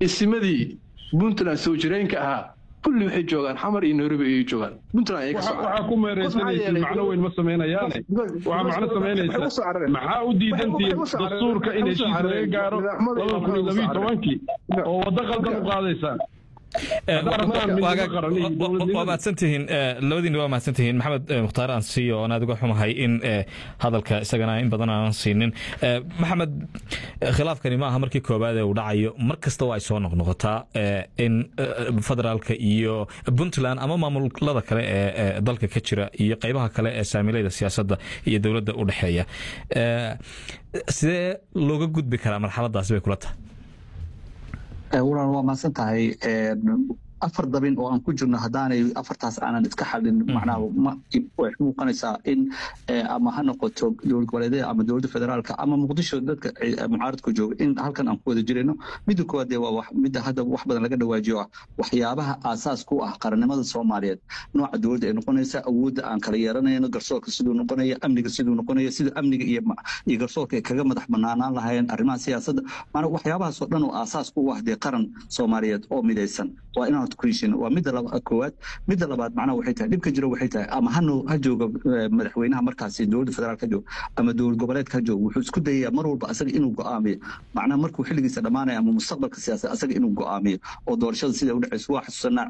isimadii puntland soo jireenka ahaa kulli waxay joogaan xamar iyo nairobi ayay joogaan puntland ayay ka soo waxaa ku meereysanaysa macno weyn ma samaynayaane waxaa macno samaynaysa maxaa u diidantihiin dastuurka in heshiis laga gaaro laba kun iyo labiyo tobankii oo waddo qaldan u qaadaysaan waa mahadsantihiin labadiina waa mahadsantihiin maxamed mukhtaar aan siiyo oon aad uga xumahay in hadalka isagana in badan aanan siinin maxamed khilaafkani ma aha markii koowaad ee uu dhacayo mar kasta waa ay soo noqnoqotaa in federaalka iyo puntland ama maamulada kale ee dalka ka jira iyo qaybaha kale ee saamilayda siyaasadda iyo dowladda u dhexeeya sidee looga gudbi karaa marxaladaasi bay kula tahay walaal waa mahadsan tahay afar dabin oo aan ku jirno haddaanay afartaas aanan iska xalin macnaha way muuqanaysaa in ama ha noqoto dowlad goboleedyada ama dowladda federaalka ama muqdisho dadka mucaaradku jooga in halkan aan ku wada jirayno midda koowaad dee waa midda hadda wax badan laga dhawaajiyo ah waxyaabaha aasaas ku ah qarannimada soomaaliyeed nooca dowladda ay noqonaysa awoodda aan kala yeeranayno garsoorka siduu noqonaya amniga siduu noqonaya sida amniga iyo iyo garsoorka ay kaga madax banaanaan lahaayeen arrimaha siyaasadda maanaa waxyaabahaasoo dhan oo aasaas ku ah dee qaran soomaaliyeed oo midaysan waa inaan waa midda koowaad midda labaad macnaha waxay tahay dhibka jiro waxay tahay ama hano ha jooga madaxweynaha markaasi dowladda federaalk ha jooga ama dowlad goboleedka ha jooga wuxuu isku dayayaa mar walba asaga inuu go'aamiyo macnaha markuu xilligiisa dhammaanaya ama mustaqbalka siyaasad asaga inuu go'aamiyo oo doorashada sida u dhexayso waa xasuusanaa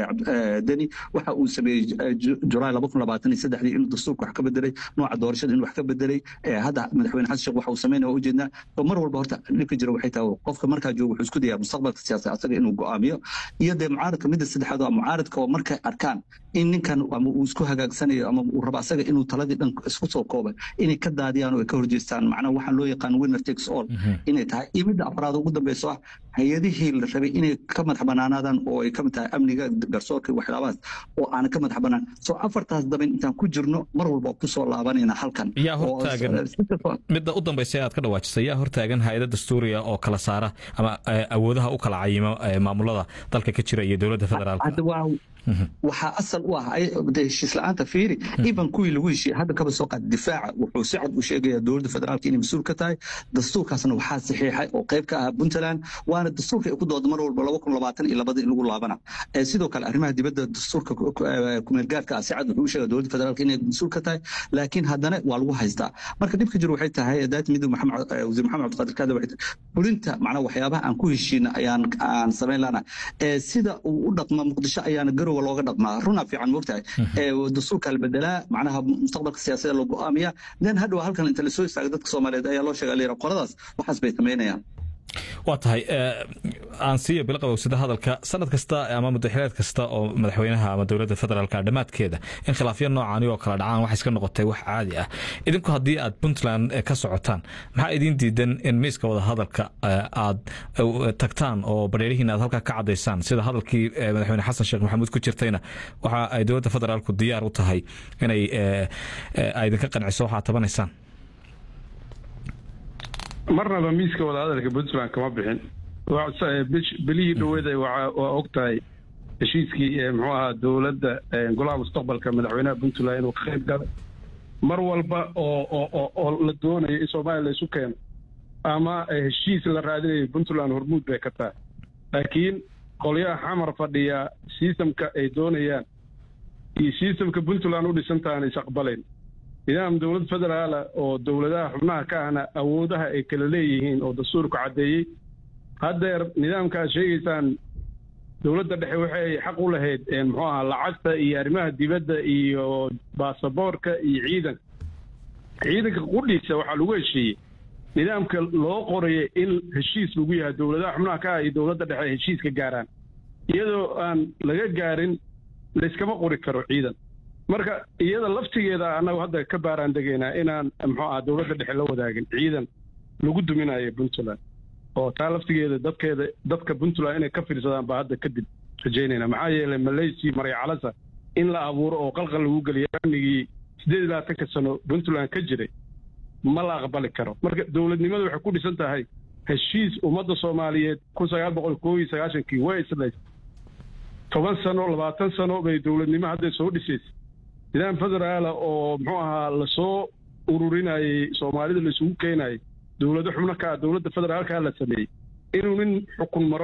deni waxa uu sameeyey julaay laba kun labaatan iyo saddexdii inuu dastuurka wax ka bedelay nooca doorashada inuu wax ka bedelay hadda madaxweyne xasan sheekh waxa uu sameynaya waa ujeednaa oo mar walba horta dhibka jiro waxay tahay qofka markaa jooga wuxuu isku dayaa mustaqbalka siyaasad asaga inuu go'aamiyo iyo dee mucaaradka midda saddexaad waa mucaaradka oo markay arkaan in ninkan ama uu isku hagaagsanayo ama uu rabo asaga inuu taladii dhan isku soo koobay inay ka daadiyaan oo ay ka horjeestaan macnaha waxaan loo yaqaan winner takes all inay tahay iyo midda afraad ugu dambeyso ah hay-adihii la rabay inay ka madax banaanaadaan oo ay kamid tahay amniga garsoorka waxyaabahaas oo aanan ka madax banaan soo afartaas daban intaan ku jirno mar walba kusoo laabanayna halkan yaa hortaagan midda u dambaysa aad ka dhawaajisay yaa hortaagan hay-ada dastuuriga oo kala saara ama awoodaha u kala cayimo maamulada dalka ka jira iyo dowladda federaalka waxaa asal u ah heshiis la-aanta fiiri iban kuwii lagu heshiiyey hadda kaba soo qaad difaaca wuxuu si cad u sheegaya dowladda federaalka inay mas-uul ka tahay dastuurkaasna waxaa saxiixay oo qayb ka ah puntland waana dastuurka ay ku dooda mar walba laba kun labaatan iyo labada in lagu laabana sidoo kale arrimaha dibadda dastuurka kumeelgaarka ah si cad wuxuu u sheegaya dowladda federaalka inay mas-uul ka tahay laakiin haddana waa lagu haystaa marka dhibka jiro waxay tahay daat mid wasiir maxamed cabdiqaadir kaada waxay tahay fulinta macnaa waxyaabaha aan ku heshiina ayaan aan samayn lana sida uu u dhaqma muqdisho ayaana garow looga dhaqmaa runaa fiican moogtahay dastuurka la bedelaa macnaha mustaqbalka siyaasadda loo go'aamiya then hadhow halkan inta lasoo istaaga dadka soomaaliyeed ayaa loo sheega layira qoladaas waxaas bay samaynayaan waa tahay aan siiyo bilo qabowsada hadalka sanad kasta ama muddaxileed kasta oo madaxweynaha ama dowladda federaalka dhammaadkeeda in khilaafyo noocaani oo kala dhacaan waxay iska noqotay wax caadi ah idinku haddii aad puntland ka socotaan maxaa idiin diidan in miiska wada hadalka aad tagtaan oo badheerihiin aad halkaa ka cadaysaan sida hadalkii madaxweyne xasan sheekh maxamuud ku jirtayna waxa ay dowladda federaalku diyaar u tahay inay idinka qanciso waxaad tabanaysaan marnaba miiska wadahadalka puntland kama bixin belihii dhaweeda waa og tahay heshiiskii muxuu ahaa dowladda golaha mustaqbalka madaxweynaha puntland inuu ka qayb galay mar walba oo oo la doonayo in soomaaliya laysu keeno ama heshiis la raadinayo puntland hormuud bay ka tahay laakiin qolyaha xamar fadhiya sistamka ay doonayaan iyo sistamka puntland u dhisantahan is aqbalayn nidaam dowlad federaala oo dowladaha xubnaha ka ahna awoodaha ay kala leeyihiin oo dastuurku caddeeyey haddeer nidaamka aad sheegaysaan dowladda dhexe waxay xaq u lahayd muxuu ahaa lacagta iyo arrimaha dibadda iyo baasaboorka iyo ciidanka ciidanka qudhiisa waxaa lagu heshiiyey nidaamka loo qoraya in heshiis lagu yahay dowladaha xubnaha ka ah iyo dowladda dhexe ay heshiiska gaaraan iyadoo aan laga gaarin layskama qori karo ciidan marka iyada laftigeeda annagu hadda ka baaraan degaynaa inaan muxuu aha dowladda dhexe la wadaagin ciidan lagu duminayo puntland oo taa laftigeeda dadkeeda dadka puntland inay ka fiirsadaan baa hadda kadib rajaynayna maxaa yeelay malaysia maryacalasa in la abuuro oo qalqal lagu geliyo amnigii siddeed iyo labaatanka sano puntland ka jiray ma la aqbali karo marka dowladnimadu waxay ku dhisan tahay heshiis ummadda soomaaliyeed kun sagaal boqol koo iyo sagaashankii way islays toban sano labaatan sano bay dowladnimo hadday soo dhisaysa nidaam federaala oo muxuu ahaa lasoo ururinayey soomaalida laisugu keenayay dowlado xubno ka ah dowladda federaalka la sameeyey inuu nin xukun maro